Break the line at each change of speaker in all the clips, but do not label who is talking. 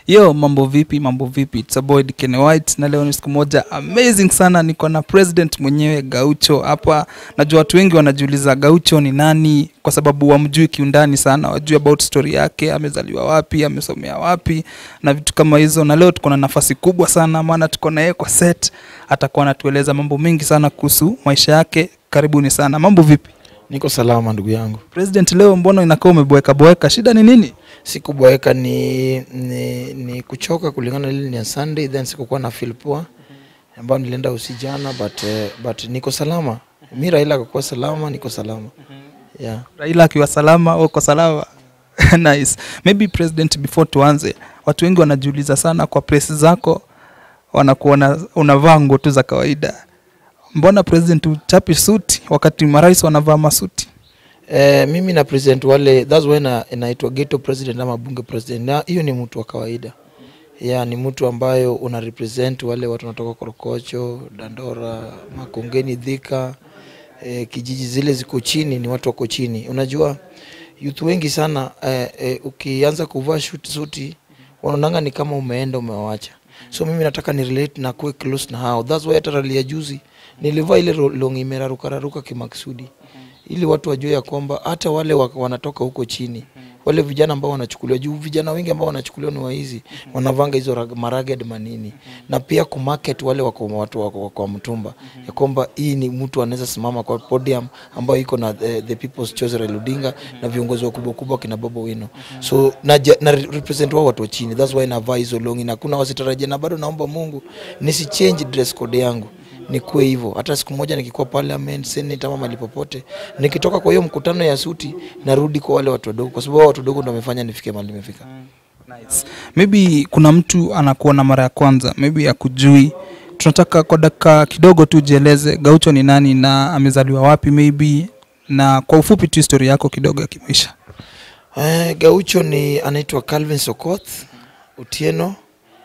yo mambo vipi mambo vipi It's a boy Dikene White na leo ni siku moja amazing sana niko na president mwenyewe Gaucho hapa najua watu wengi wanajiuliza Gaucho ni nani kwa sababu wamjui kiundani sana wajui about story yake amezaliwa wapi amesomea wapi na vitu kama hizo na leo tuko na nafasi kubwa sana maana tuko na yeye kwa set atakuwa anatueleza mambo mengi sana kuhusu maisha yake karibuni sana mambo vipi
Niko salama ndugu yangu.
president leo mbona inakaa umeboeka boeka shida ni nini
Sikuboeka ni, ni, ni kuchoka kulingana na ile ni ya Sunday then sikukuwa na feel poa ambayo nilienda usijana but, uh, but niko salama. Mi Raila akakuwa salama, niko salama. Yeah.
raila akiwa salama uko salama nice maybe president before tuanze watu wengi wanajiuliza sana kwa press zako wanakuona unavaa nguo tu za kawaida mbona president uchapi suti wakati marais wanavaa masuti
Eh, mimi na president wale that's why na inaitwa ghetto president ama bunge president. Na hiyo ni mtu wa kawaida. Yeah, ni mtu ambayo una represent wale watu wanatoka Korokocho, Dandora, Makongeni, Thika, eh, kijiji zile ziko chini, ni watu wako chini. Unajua youth wengi sana eh, eh, ukianza kuvaa shoot suti wanaonanga ni kama umeenda umewacha. So mimi nataka ni relate na kuwe close na hao. That's why hata rally ya juzi nilivaa ile ro- longi imeraruka raruka kimaksudi ili watu wajue ya kwamba hata wale wa- wanatoka huko chini wale vijana ambao wanachukuliwa juu vijana wengi ambao wanachukuliwa ni waizi wanavanga hizo rag- maraged manini na pia kumarket wale wako watu wako wako wa mtumba ya kwamba hii ni mtu anaweza simama kwa podium ambayo iko na the, the people's choice Raila Odinga na viongozi wakubwa kubwa kina Bobo Wino so na, ja- na represent wao watu wa chini that's why navaa hizo longi na kuna wasitarajia na bado naomba Mungu nisi change dress code yangu nikuwe hivyo. Hata siku moja nikikuwa parliament, senate ama mahali popote, nikitoka kwa hiyo mkutano ya suti, narudi kwa wale watu wadogo, kwa sababu hao watu wadogo ndio wamefanya nifike mahali nimefika.
nice. maybe kuna mtu anakuona mara ya kwanza maybe akujui tunataka kwa dakika kidogo tu jieleze gaucho ni nani na amezaliwa wapi maybe na kwa ufupi tu historia yako kidogo ya kimaisha
Eh, Gaucho ni anaitwa Calvin Sokoth Utieno.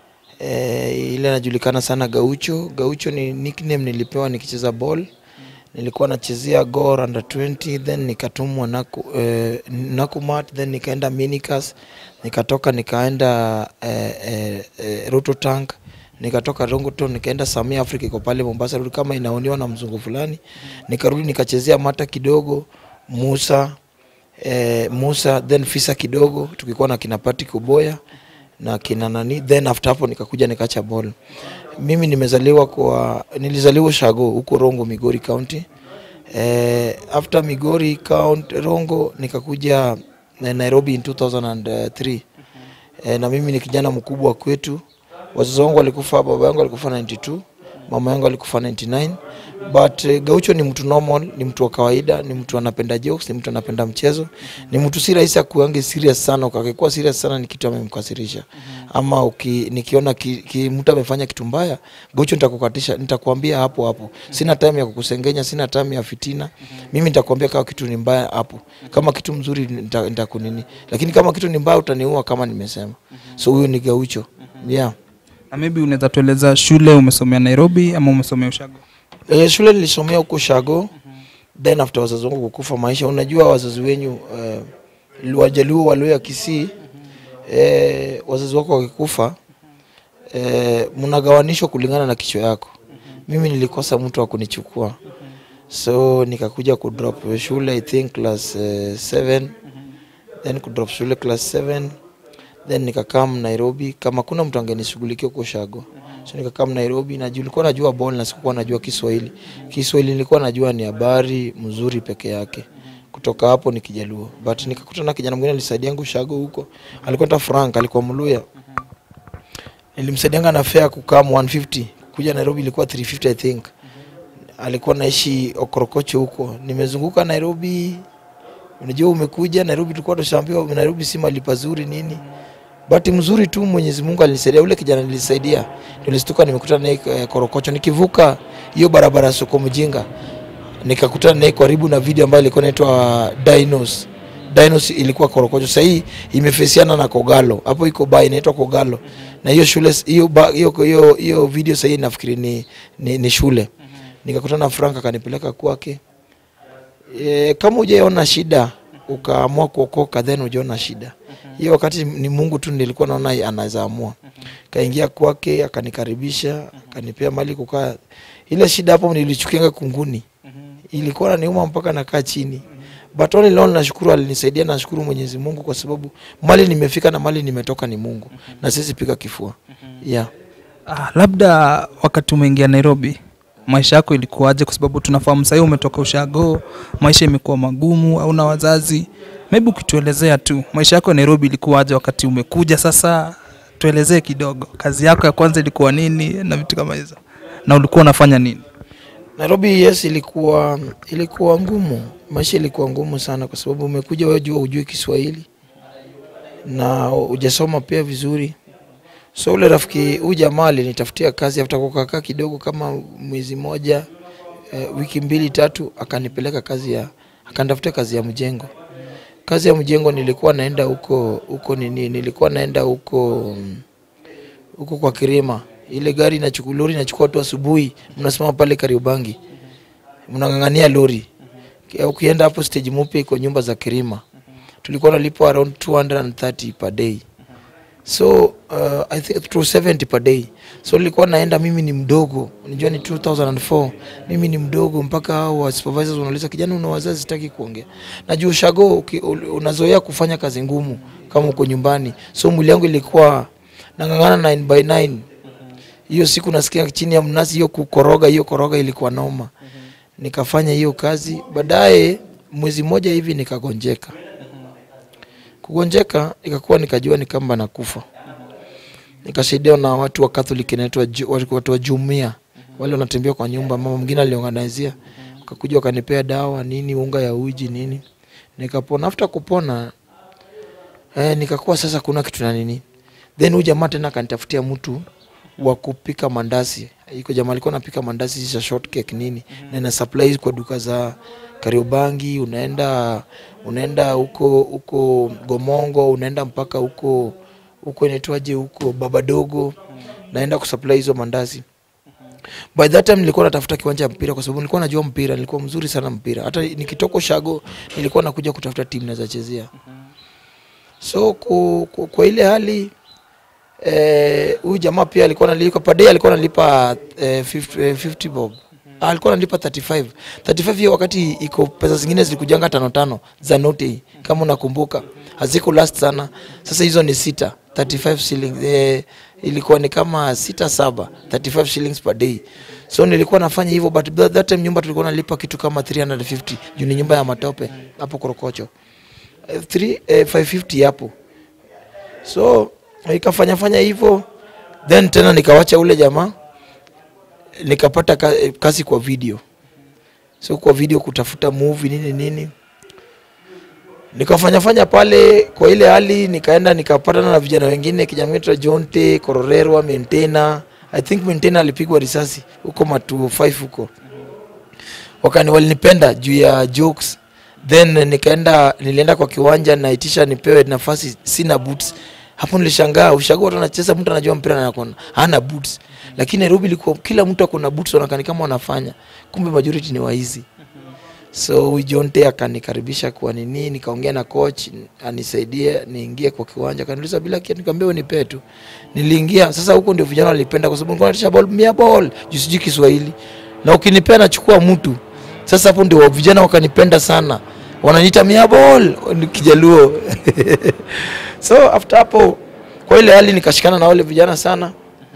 Eh, ile anajulikana sana Gaucho. Gaucho ni nickname nilipewa nikicheza ball. Nilikuwa nachezea Gor under 20 then nikatumwa Naku, eh, Nakumat then nikaenda Minicas nikatoka nikaenda eh, eh, eh, Roto Tank nikatoka Rongoton nikaenda Samia Africa iko pale Mombasa rudi kama inaoniwa na mzungu fulani nikarudi nikachezea Mata kidogo Musa eh, Musa then Fisa kidogo tukikuwa na kina Patrick Uboya na kina nani then after hapo nikakuja nikaacha ball. Mimi nimezaliwa kwa nilizaliwa Shago huko Rongo Migori County. Eh, after Migori County Rongo nikakuja eh, Nairobi in 2003. Eh, na mimi ni kijana mkubwa kwetu. Wazazi wangu walikufa, baba yangu alikufa 92, mama yangu alikufa 99. But eh, Gaucho ni mtu normal, ni mtu wa kawaida, ni mtu anapenda jokes, ni mtu anapenda mchezo, ni mtu si rahisi akuange serious sana. Ukakikuwa serious sana ni kitu amemkasirisha. Ama uki, nikiona ki, ki, mtu amefanya kitu mbaya, Gaucho nitakukatisha, nitakwambia hapo hapo. Sina time ya kukusengenya, sina time ya fitina. Mimi nitakwambia kama kitu ni mbaya hapo. Kama kitu mzuri nita- nitakunini. Lakini kama kitu ni mbaya utaniua kama nimesema. So huyo ni Gaucho. Yeah.
na maybe unaweza tueleza shule umesomea nairobi ama umesomea ushago
E, shule nilisomea huko Shago then after wazazi wangu kukufa maisha, unajua wazazi wenyu uh, Wajaluo Waluya Kisii e, wazazi wako wakikufa e, mnagawanishwa kulingana na kichwa yako. Mimi nilikosa mtu wa kunichukua so nikakuja kudrop shule I think class 7 then kudrop shule class 7 then nikakam Nairobi kama kuna mtu angenishughulikia huko Shago so nikakam Nairobi na juu nilikuwa najua ball na sikuwa najua Kiswahili. Kiswahili nilikuwa najua ni habari mzuri peke yake. Kutoka hapo ni Kijaluo. But nikakutana na kijana mwingine alisaidia yangu Shago huko. Alikuwa anaitwa Frank, alikuwa Mluya. Nilimsaidianga na fare kukaa 150. Kuja Nairobi ilikuwa 350 I think. Alikuwa naishi Okorokocho huko. Nimezunguka Nairobi. Unajua umekuja Nairobi, tulikuwa tushaambiwa Nairobi si mahali pazuri nini. Bahati mzuri tu Mwenyezi Mungu alinisaidia. Ule kijana nilisaidia, nilistuka nimekutana naye eh, Korokocho, nikivuka hiyo barabara ya soko mjinga, nikakutana naye karibu na video ambayo ilikuwa inaitwa Dinos. Dinos ilikuwa Korokocho, sasa hii imefesiana na Kogalo, hapo iko ba inaitwa Kogalo, na hiyo shule hiyo ba- hiyo hiyo hiyo video sasa hii nafikiri ni, ni, ni shule. Nikakutana na Frank akanipeleka kwake. E, kama hujaona shida ukaamua kuokoka then ujaona shida hiyo wakati ni mungu tu nilikuwa naona anaweza amua kaingia kwake akanikaribisha akanipea mali kukaa ile shida hapo nilichukianga kunguni ilikuwa naniuma mpaka nakaa chini but all in all nashukuru alinisaidia nashukuru mwenyezi mungu kwa sababu mali nimefika na mali nimetoka ni mungu na sisi piga kifua yeah.
Ah, labda wakati umeingia Nairobi maisha yako ilikuwaje? Kwa sababu tunafahamu sahii umetoka ushago, maisha imekuwa magumu, au na wazazi. Maybe ukituelezea tu maisha yako ya Nairobi ilikuwaje wakati umekuja sasa, tuelezee kidogo. Kazi yako ya kwanza ilikuwa nini na vitu kama hizo, na ulikuwa unafanya nini?
Nairobi yes, ilikuwa ilikuwa ngumu, maisha ilikuwa ngumu sana, kwa sababu umekuja wewe jua ujui Kiswahili na hujasoma pia vizuri. So ule rafiki huyu jamaa alinitafutia kazi after kukaa kidogo kama mwezi moja eh, wiki mbili tatu, akanipeleka kazi ya akanitafutia kazi ya mjengo. Kazi ya mjengo nilikuwa naenda huko huko nini, nilikuwa naenda huko mm, huko kwa Kirima, ile gari inachukua lori inachukua watu asubuhi, mnasimama pale Kariobangi, mnang'ang'ania lori. Ki- Ukienda hapo stage mpya iko nyumba za Kirima, tulikuwa nalipwa around 230 per day so uh, I think 270 per day so nilikuwa naenda mimi ni mdogo unajua ni 2004 mimi ni mdogo mpaka hao wa supervisors wanauliza kijana una wazazi sitaki kuongea na juu shago uki- ul- unazoea kufanya kazi ngumu kama uko nyumbani so mwili yangu ilikuwa nang'ang'ana 9 by 9 hiyo siku nasikia chini ya mnazi hiyo kukoroga hiyo koroga ilikuwa noma nikafanya hiyo kazi baadaye mwezi mmoja hivi nikagonjeka kugonjeka ikakuwa nikajua ni kamba nakufa nikasaidiwa na watu wa Catholic inaitwa Ju- watu watu wa jumia wale wanatembea kwa nyumba mama mwingine aliorganizia wakakuja wakanipea dawa nini unga ya uji nini nikapona after kupona eh, nikakuwa sasa kuna kitu na nini then huyu jamaa tena akanitafutia mtu wa kupika mandazi iko jamaa alikuwa anapika mandazi za short cake nini na ina supply kwa duka za Kariobangi unaenda unaenda huko huko Gomongo unaenda mpaka huko huko inaitwaje huko Babadogo naenda kusupply hizo mandazi by that time nilikuwa natafuta kiwanja ya mpira kwa sababu nilikuwa najua mpira nilikuwa mzuri sana mpira hata nikitoka shago nilikuwa nakuja kutafuta timu naweza chezea so ku, ku, kwa ile hali eh, huyu jamaa pia alikuwa analipa per day alikuwa analipa eh, 50, eh, 50 bob Ah, alikuwa analipa 35 35 hiyo wakati iko pesa zingine zilikujanga tano tano za noti kama unakumbuka haziko last sana sasa hizo ni sita 35 shillings eh, ilikuwa ni kama sita saba 35 shillings per day so nilikuwa nafanya hivyo but that that time nyumba tulikuwa nalipa kitu kama 350 juu ni nyumba ya matope hapo korokocho eh, three- eh, 550 hapo so ikafanya fanya hivyo then tena nikawacha ule jamaa nikapata ka, eh, kazi kwa video so kwa video kutafuta movie nini nini nikafanya fanya pale kwa ile hali nikaenda nikapatana na vijana wengine kijana wetu Jonte Kororerwa Mentena I think Mentena alipigwa risasi huko matu 5 huko wakani walinipenda juu ya jokes then nikaenda nilienda kwa kiwanja naitisha nipewe nafasi sina boots hapo nilishangaa ushago watu anacheza mtu anajua mpira na akona hana boots lakini Nairobi ilikuwa kila mtu akona boots wanakani kama wanafanya kumbe majority ni waizi so huyu Jonte akanikaribisha kwa nini nikaongea na coach anisaidie niingie kwa kiwanja akaniuliza bila kiatu nikamwambia wewe nipe tu niliingia sasa huko ndio vijana walipenda kwa sababu nilikuwa natisha ball mia ball juu sijui Kiswahili na ukinipea nachukua mtu sasa hapo ndio vijana wakanipenda sana wananiita mia ball ni kijaluo so after hapo kwa ile hali nikashikana na wale vijana sana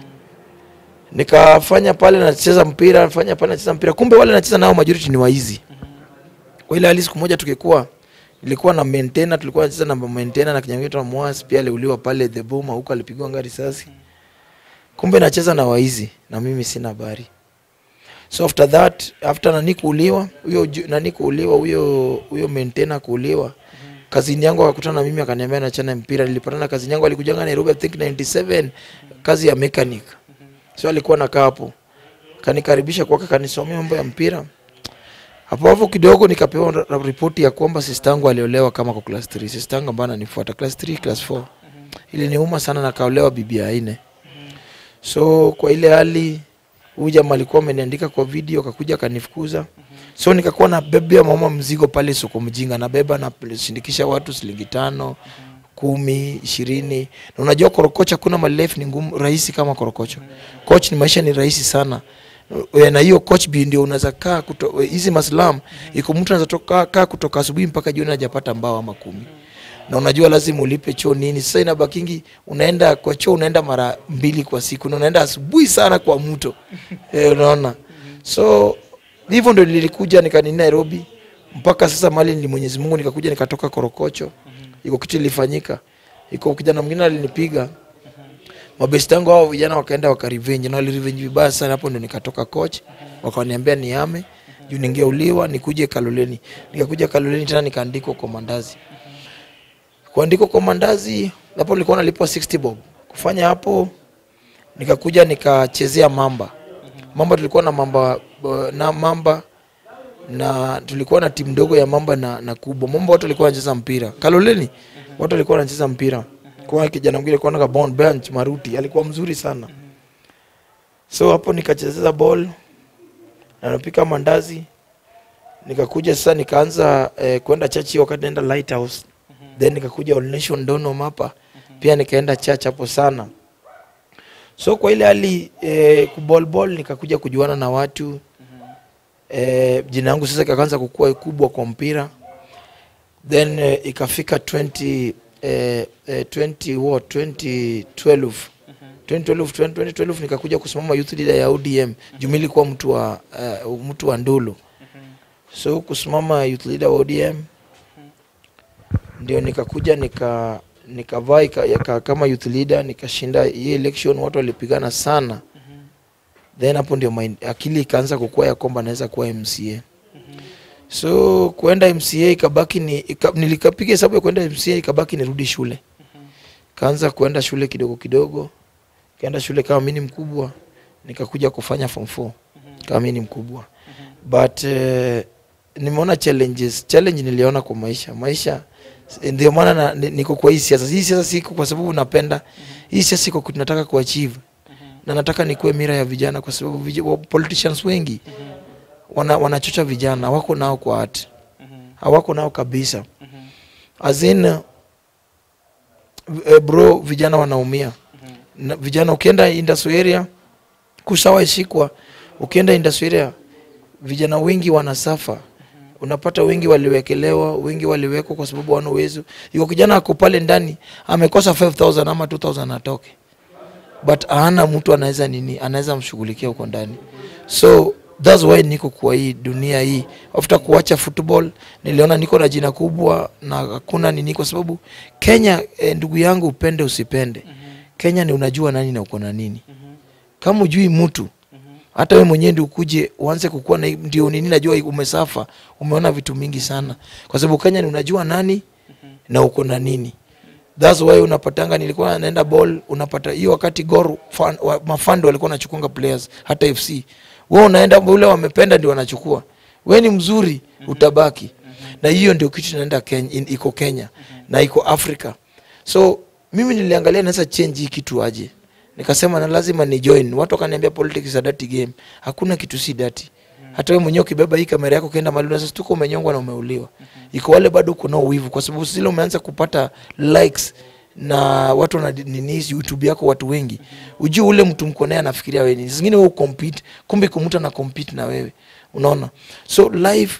nikafanya pale nacheza mpira nafanya pale nacheza mpira kumbe wale nacheza nao majority ni waizi kwa ile hali siku moja tukikuwa ilikuwa na maintainer tulikuwa nacheza na maintainer na kijana wetu Mwasi pia aliuliwa pale the boma huko alipigwa ngari risasi kumbe nacheza na waizi na mimi sina habari so after that after nani kuuliwa huyo ju- nani kuuliwa huyo huyo maintainer kuuliwa kazini yangu akakutana na mimi akaniambia nachana mpira nilipatana kazini yangu alikujanga Nairobi I think 97 kazi ya mechanic so alikuwa nakaa hapo kanikaribisha kwake kanisomea mambo ya mpira hapo hapo kidogo nikapewa ra- ra- ripoti ya kwamba sistangu aliolewa kama kwa class 3 sistangu ambaye ananifuata class 3 class 4 iliniuma sana na kaolewa bibi ya nne so kwa ile hali huyu jamaa alikuwa ameniandika kwa video akakuja akanifukuza so nikakuwa nabebea mama mzigo pale soko mjinga nabeba nashindikisha watu shilingi tano kumi ishirini na unajua korokocha kuna malef ni ngumu rahisi kama korokocho coach ni maisha ni rahisi sana E, na hiyo coach bi ndio unaweza kaa kuto- hizi maslam iko mtu anaweza toka- kaa kutoka asubuhi mpaka jioni hajapata mbao ama kumi na unajua lazima ulipe choo nini sasa inabakingi unaenda kwa choo unaenda mara mbili kwa siku na unaenda asubuhi sana kwa mto e, unaona so hivyo ndo nilikuja nikanini nairobi mpaka sasa mali ni mwenyezi mungu nikakuja nikatoka korokocho iko kitu ilifanyika iko kijana mwingine alinipiga mabesti yangu hao vijana wakaenda wakarevenge na walirevenge vibaya sana hapo ndo nikatoka coach wakaniambia niame juu ningeuliwa nikuje kaloleni nikakuja kaloleni tena nikaandikwa kwa mandazi kuandikwa kwa mandazi hapo nilikuwa nalipwa 60 bob kufanya hapo nikakuja nikachezea mamba mamba tulikuwa na mamba na mamba na tulikuwa na timu ndogo ya mamba na, na kubwa mamba watu walikuwa wanacheza mpira kaloleni watu walikuwa wanacheza mpira kwa kijana mwingine alikuwa na bon bench maruti alikuwa mzuri sana so hapo nikachezeza ball na napika mandazi nikakuja sasa nikaanza eh, kwenda church hiyo wakati naenda lighthouse then nikakuja All Nation Donholm hapa pia nikaenda church hapo sana so kwa ile hali eh, kubolbol nikakuja kujuana na watu eh, jina yangu sasa ikaanza kukua kubwa kwa mpira then eh, ikafika 20 eh, eh, 20 what 2012 2012 2012 nikakuja kusimama youth leader ya ODM jumi ilikuwa mtu wa uh, mtu wa Ndulu so kusimama youth leader wa ODM ndio nikakuja nika nikavaa ika- yaka- kama youth leader nikashinda hii election watu walipigana sana then hapo ndio mind- akili ikaanza kukua ya kwamba naweza kuwa MCA so kuenda MCA ikabaki ni ika, nilikapiga hesabu ya kuenda MCA ikabaki nirudi shule kaanza kuenda shule kidogo kidogo kaenda shule kama mimi ni mkubwa nikakuja kufanya form 4 kama mimi ni mkubwa but uh, nimeona challenges challenge niliona kwa maisha maisha ndio maana na- ni- niko kwa hii siasa hii siasa siko kwa sababu napenda hii siasa iko ku- nataka kuachieve na nataka nikuwe mira ya vijana kwa sababu vij wa- politicians wengi wana, wanachocha vijana wako nao kwa hati hawako nao kabisa as in uh, eh, bro vijana wanaumia na vijana ukienda industry area kushawashikwa ukienda industry area vijana wengi wanasafa unapata wengi waliwekelewa wengi waliwekwa kwa sababu wana uwezo yuko kijana ako pale ndani amekosa 5000 ama 2000 atoke but hana mtu anaweza nini anaweza mshughulikia huko ndani so thats why niko kwa hii dunia hii after kuacha football niliona niko na jina kubwa na hakuna nini kwa sababu kenya eh, ndugu yangu upende usipende kenya ni unajua nani na uko na nini kama ujui mtu hata we mwenyewe ndio ukuje uanze kukuwa na ndio nini najua umesafa umeona vitu mingi sana kwa sababu kenya ni unajua nani na uko na nini thats why unapatanga nilikuwa naenda ball unapata hiyo wakati gor fan, wa, mafando walikuwa wanachukunga players hata fc we unaenda ule wamependa ndio wanachukua we ni mzuri utabaki na hiyo ndio kitu inaenda kenya, in, iko kenya na iko africa so mimi niliangalia naweza change hii kitu aje nikasema na lazima ni join watu wakaniambia politics is a dirty game hakuna kitu si dirty hata wewe mwenyewe ukibeba hii kamera yako ukienda mahali unaweza stuka umenyongwa na umeuliwa iko wale bado kuna uwivu kwa sababu zile umeanza kupata likes na watu wana nini youtube yako watu wengi ujue ule mtu mko naye anafikiria wewe nini zingine wewe compete kumbe kumtu ana compete na wewe unaona so life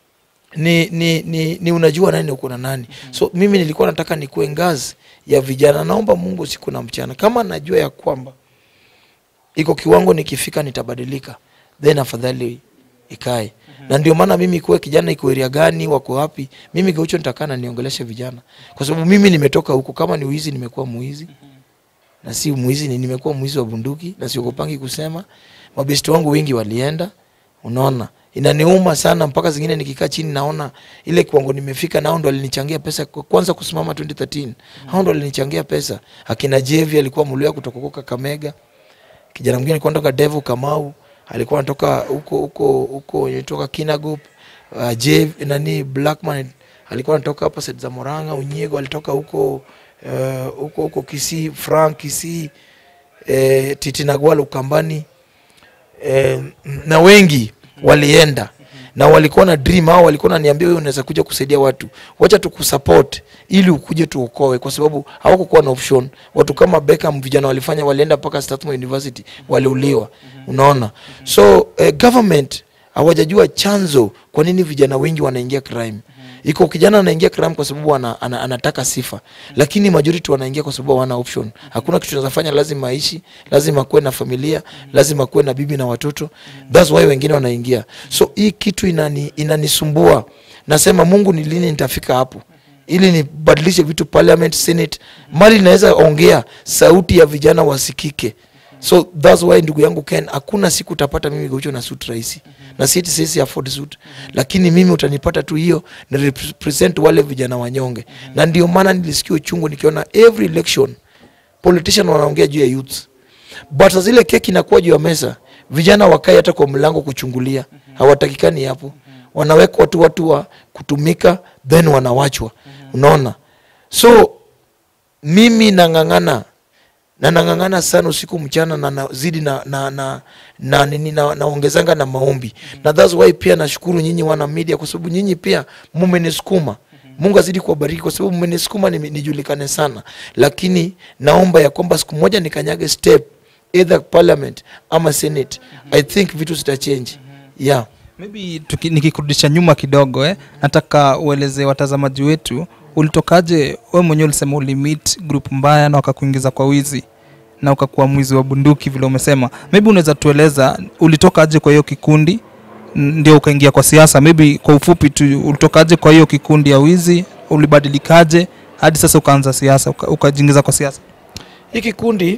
ni, ni, ni, ni unajua nani uko na nani so mimi nilikuwa nataka nikuwe ngazi ya vijana naomba mungu siku na mchana kama najua ya kwamba iko kiwango nikifika nitabadilika then afadhali ikae na ndio maana mimi kuwe kijana iko area gani wako wapi mimi gaucho nitakaa na niongeleshe vijana kwa sababu mimi nimetoka huko kama ni uizi nimekuwa muizi na si mwizi ni nimekuwa mwizi wa bunduki na siogopangi kusema mabesti wangu wengi walienda unaona inaniuma sana mpaka zingine nikikaa chini naona ile kiwango nimefika nao ndo alinichangia pesa kwa- kwanza kusimama 2013 hao ndo alinichangia pesa akina jevi alikuwa mluya kutoka huko kakamega kijana mwingine alikuwa anatoka devo kamau alikuwa anatoka huko huko huko toka kinagop uh, jev nani blackman alikuwa anatoka hapa set za moranga unyego alitoka huko eh, huko huko kisii frank kisii eh, titinagwal ukambani eh, na wengi walienda na walikuwa na dream au walikuwa naniambia wewe unaweza kuja kusaidia watu wacha tukusupport ili ukuje tuokoe kwa sababu hawakukuwa na option watu kama Beckham vijana walifanya walienda mpaka Strathmore University waliuliwa unaona so eh, government hawajajua chanzo kwa nini vijana wengi wanaingia crime iko kijana anaingia crime kwa sababu ana, ana, anataka sifa lakini majority wanaingia kwa sababu hawana option hakuna kitu tunaweza fanya lazima aishi lazima kuwe na familia lazima kuwe na bibi na watoto that's why wengine wanaingia so hii kitu inani, inanisumbua nasema mungu ni lini nitafika hapo ili nibadilishe vitu parliament senate mali inaweza ongea sauti ya vijana wasikike so thats why ndugu yangu ken hakuna siku utapata mimi gaucho na suit rahisi na siti sisi afford suit lakini mimi utanipata tu hiyo na represent wale vijana wanyonge na ndio maana nilisikia uchungu nikiona every election politician wanaongea juu ya youth but saa zile keki inakuwa juu ya meza vijana wakae hata kwa mlango kuchungulia hawatakikani hapo wanawekwa tu watu wa kutumika then wanawachwa unaona so mimi nang'ang'ana na nang'ang'ana sana usiku mchana na nazidi na na na na nini na, naongezanga na maombi na that's why pia nashukuru nyinyi wana media kwa sababu nyinyi pia mumenisukuma Mungu azidi kuwabariki kwa sababu mmenisukuma ni- nijulikane sana, lakini naomba ya kwamba siku moja nikanyage step either parliament ama senate. I think vitu zitachange. Yeah.
maybe tuki, nikikurudisha nyuma kidogo eh, nataka ueleze watazamaji wetu ulitokaje we mwenyewe ulisema ulimit group mbaya na wakakuingiza kwa wizi na ukakuwa mwizi wa bunduki vile umesema maybe unaweza tueleza ulitokaje kwa hiyo kikundi n- ndio ukaingia kwa siasa maybe kwa ufupi tu ulitokaje kwa hiyo kikundi ya wizi ulibadilikaje hadi sasa ukaanza siasa uka- ukajiingiza kwa siasa
Hii kikundi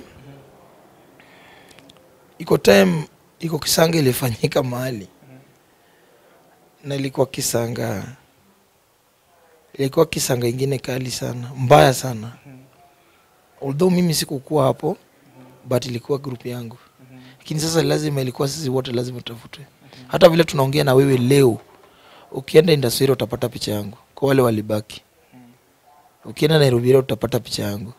iko time iko kisanga ilifanyika mahali na ilikuwa kisanga ilikuwa kisanga ingine kali sana mbaya sana although mimi sikukuwa hapo but ilikuwa group yangu lakini sasa lazima ilikuwa sisi wote lazima tutafutwe hata vile tunaongea na wewe leo ukienda indasiri utapata picha yangu kwa wale walibaki ukienda nairobi leo utapata picha yangu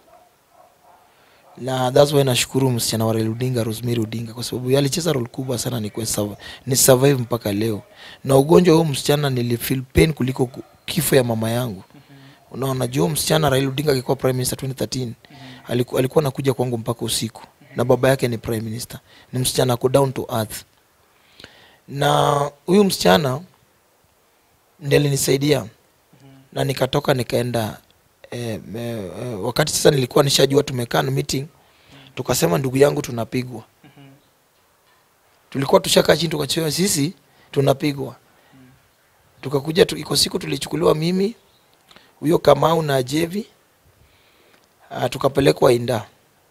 na that's why nashukuru msichana wa Raila Odinga Rosemary Odinga kwa sababu yeye alicheza role kubwa sana ni, survive, ni survive mpaka leo. Na ugonjwa huo msichana nilifeel pain kuliko ku- kifo ya mama yangu. Unaona, juu huyo msichana Raila Odinga akikuwa prime minister 2013 alikuwa, alikuwa anakuja kwangu mpaka usiku na baba yake ni prime minister. Ni msichana ako down to earth. Na huyu msichana ndiye alinisaidia na nikatoka nikaenda eh, eh, eh, wakati sasa nilikuwa nishajua tumekaa na meeting tukasema ndugu yangu tunapigwa tulikuwa tushakaa chini tukachewa sisi tunapigwa tukakuja tu, iko siku tulichukuliwa mimi huyo kamau na jevi uh, tukapelekwa inda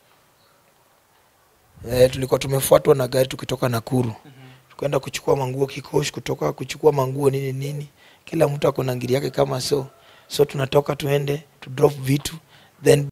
eh, tulikuwa tumefuatwa na gari tukitoka nakuru tukaenda kuchukua manguo kikosh kutoka kuchukua manguo nini nini kila mtu ako na ngiri yake kama so so tunatoka tuende to drop vitu then